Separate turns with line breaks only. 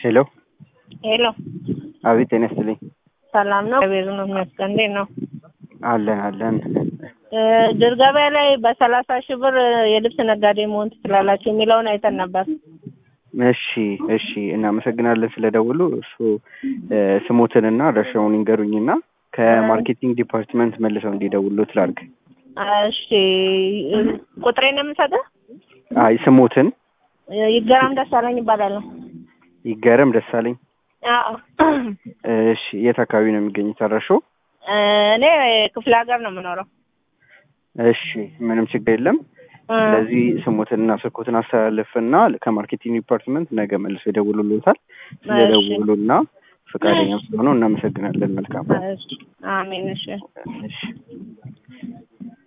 ሄሎ
ሄሎ
አቤት ጤና ይስጥልኝ
ሰላም ነው? እግዚአብሔር ይመስገን። እንዴት ነው?
አለን አለን
እ ድር ገበያ ላይ በሰላሳ ሺህ ብር የልብስ ነጋዴ መሆን ትችላላችሁ የሚለውን አይተን ነበር።
እሺ እሺ እናመሰግናለን ስለደውሉ እሱ እ ስሞትንና አድራሻውን ይንገሩኝና ከማርኬቲንግ ዲፓርትመንት መልሰው እንዲደውሉ ትላርግ
እሺ ቁጥሬን ነው የምሰጥህ?
አይ ስሞትን
ይገራም ደሳለኝ ይባላል።
ይገረም ደሳለኝ
አዎ
እሺ የት አካባቢ ነው የሚገኙት አድራሻው
እኔ ክፍለ ሀገር ነው የምኖረው።
እሺ ምንም ችግር የለም
እ
ስለዚህ ስሞትንና ስልኮትን አስተላልፍና ከማርኬቲንግ ዲፓርትመንት ነገ መልሰው ይደውሉልዎታል ስለደውሉና ፈቃደኛ ስለሆኑ እናመሰግናለን መልካም
እሺ አሜን። እሺ
እሺ